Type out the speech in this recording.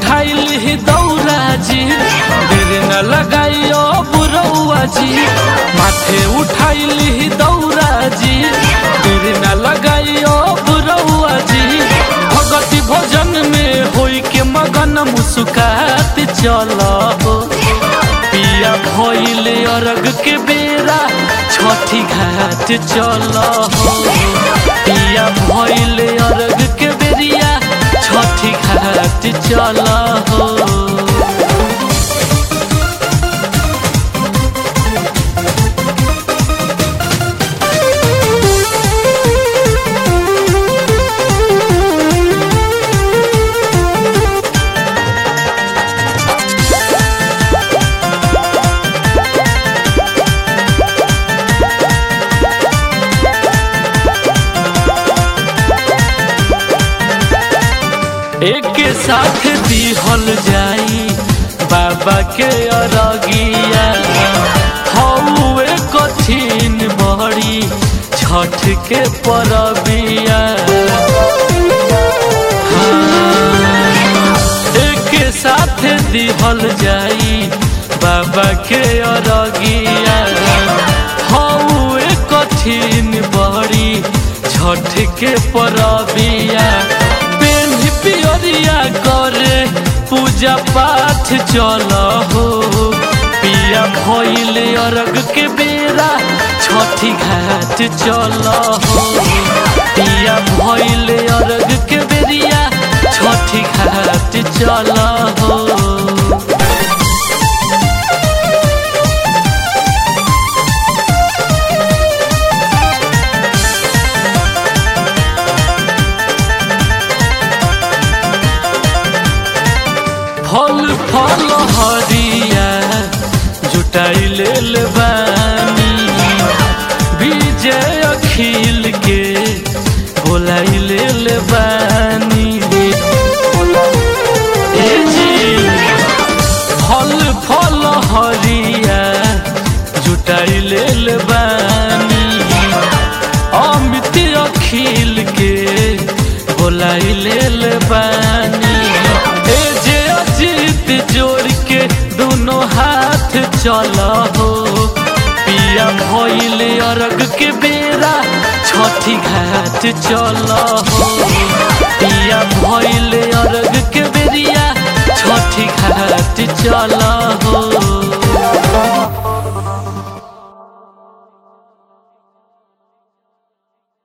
उठाइल ही दौरा जी देर न लगाइयो बुरौआ जी माथे उठाइल ही दौरा जी देर न लगाइयो बुरौआ जी भगति भोजन में होई के मगन मुस्कात चल हो पिया भइल अरग के बेरा छठी घाट चल हो पिया भइल अरग के बेरिया छठी घाट चल हो एक साथ दिहल जाई बाबा के अरगिया हौवे कठिन बड़ी छठ के परबिया हाँ, एक साथ दिहल जाई बाबा के अरगिया हौवे कठिन बड़ी छठ के परबिया पेन पियरिया करे पूजा पाठ चल हो पिया भइल अरग के बेरा छठी घाट चल हो पिया भइल अरग के बेरिया छठी घाट चल हो फल फल हरिया जुटाई लेल बानी विजय अखिल के बोलाई लेल बानी ए जी फल फल हरिया जुटाई लेल बानी अमित अखिल के बोलाई लेल बानी ए जे अजीत जोड़ के दोनों हाथ चल हो पिया भइल अरग के बेरा छठी घाट चल हो पिया भइल